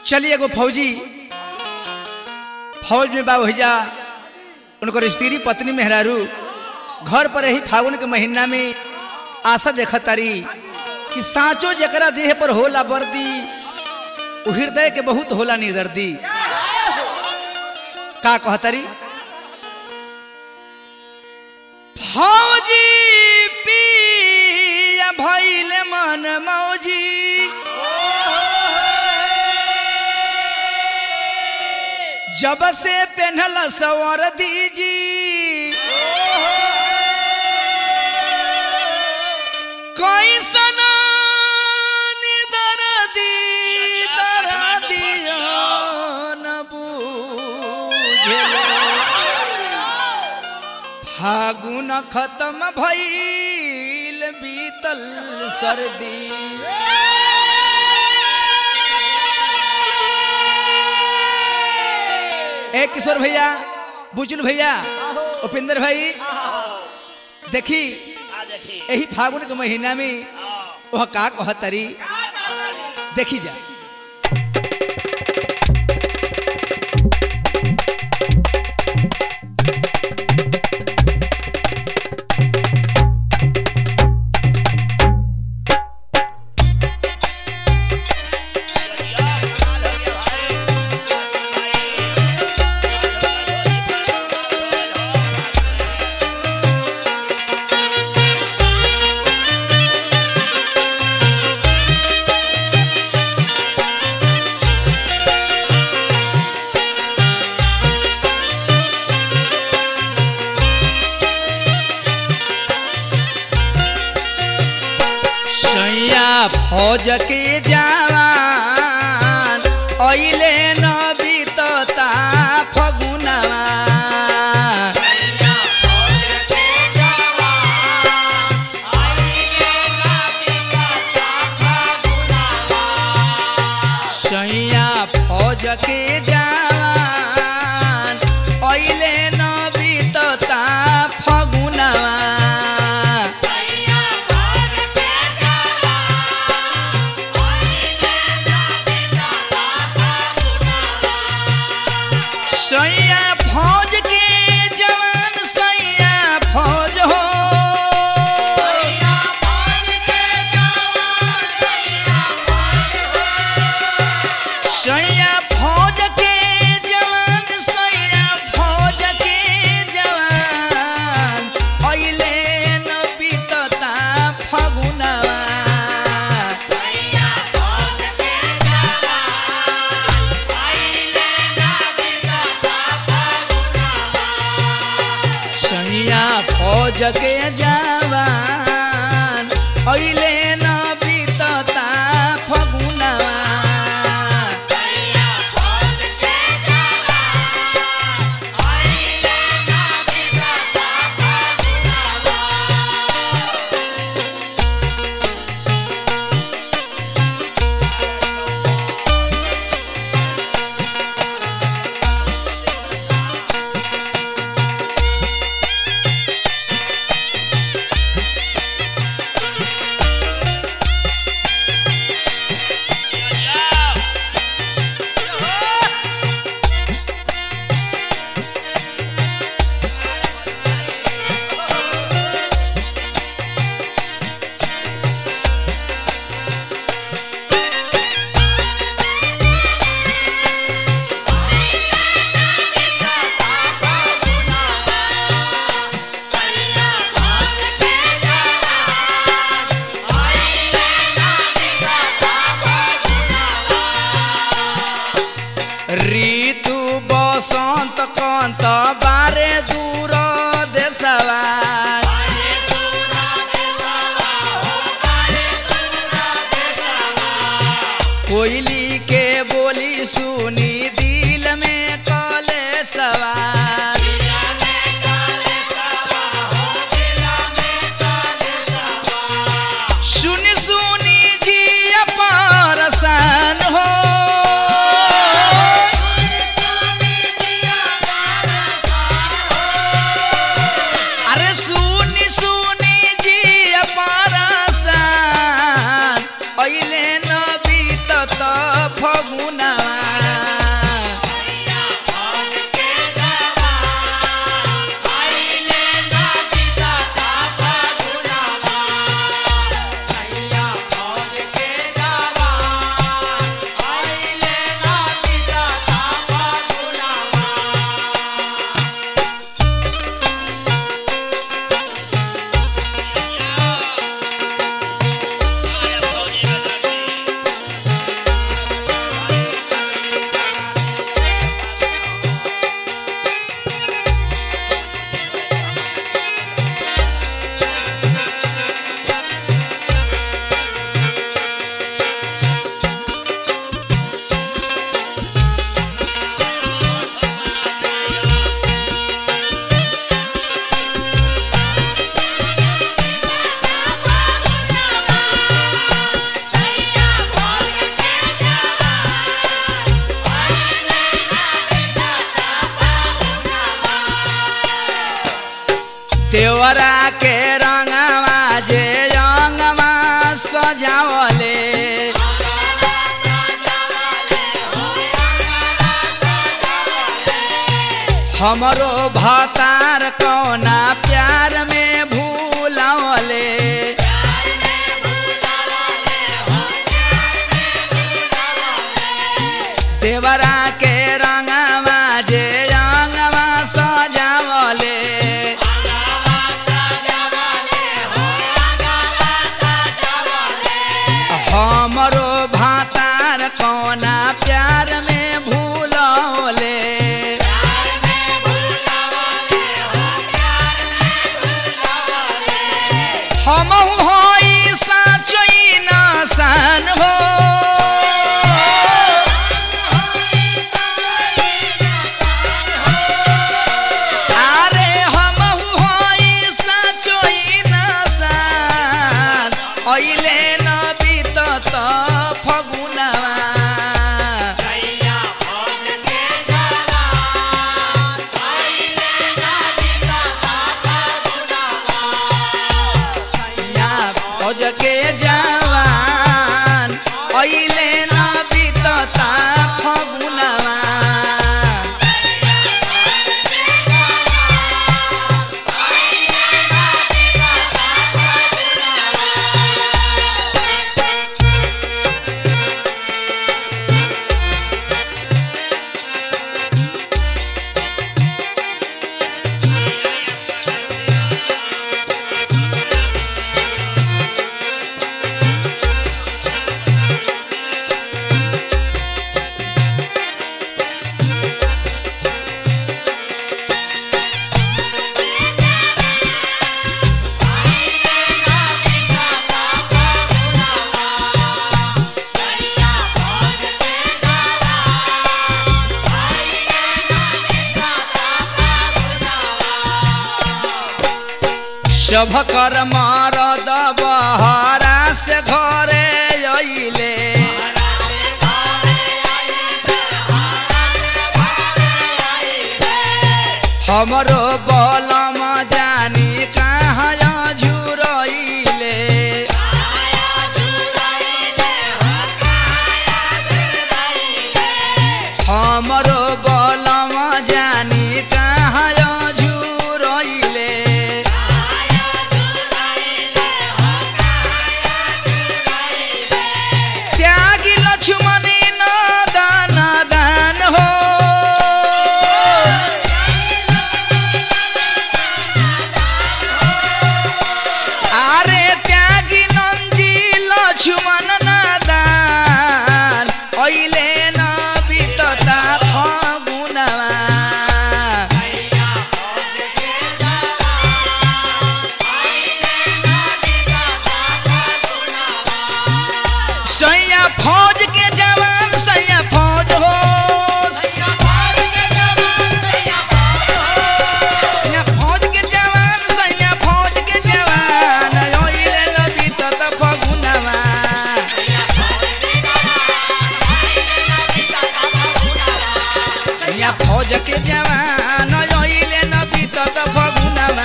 चलिए एगो फौजी फौज में बा भैया उनकर स्त्री पत्नी मेहरारू घर पर ही फागुन के महीना में आशा देख तारी कि साँचो जकरा देह पर होला वर्दी उ हृदय के बहुत होला निर्दर्दी का कहतारी फौजी पिया भइले मन मौजी जब से पेन्हल सवर दीजी कैसन दर्दी दर्दिया न बूझेला। फागुन खत्म भइल बीतल सर्दी ए किशोर भैया बुजुल भैया उपेंद्र भाई देखी आ देखी यही फागुन के महीना में वह का कहतरी देखी जा सैया फौज के जवान अइले न बीतता फगुनवा सैया फौज के जवान अइले न बीतता फगुनवा सैया फौज के जवान सैया फौज हो सैया फौज के जवान सैया फौज के जवान अइले न बीतता फगुनवा सैया फौज के जवान अइले न बीतता फगुनवा ऋतु बसंत कंत बारे दूर देशवा कोयली के बोली सुनी दिल में कले सवार सुनी सुनी जी परसान हो देवरा के रंगवा जे रंगवा सजावले हमरो भतार कौना प्यार में भूलावले देवरा के रंगवा जे रंगवा सजावले हमरो भातार कौना प्यार में भूलौले हम होई साचई नासान हो আরে হমহু হই সাচই নাসান অইলে নবী তত ফগুনামা অজকে জওয়ান অইলে নবী ততা ফগুনামা शुभ कर मारद बहरा से घरे अइले हमरो बलम जानी कहाँ झुरइले हमरो बलम जानी कहाँ झुरइले त्यागी लक्ष्मणी न दान दान हो আরে ত্যাগী নঞ্জি লক্ষ্মণ নাদান অইলে নবিততা ফগুনামা सैया फौज के जवान सैया फौज हो सैया फौज के जवान सैया फौज के जवान ओइले नबी तत फगुनवा सैया फौज के जवान ओइले नबी तत फगुनवा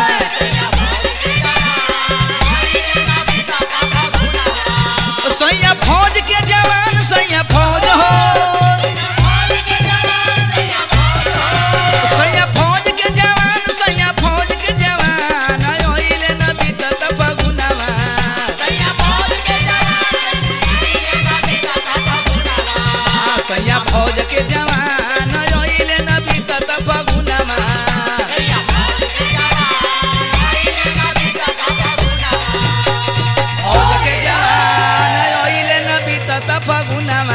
सैया फौज के जवान सैया फौज हो सैया फौज के जवान सैया फौज के जवान ओइले नबी तत फगुनवा आ, सैया फौज के जवान ओइले नबी तत फगुनवा फौज के जवान ओइले नबी तत फगुनवा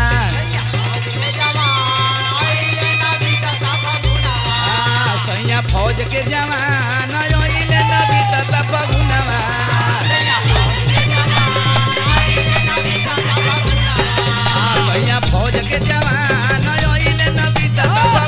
आ, सैया फौज के जवान ओइले नबी तत फगुनवा आ, सैया फौज के जवान ओइले नबी तत फगुनवा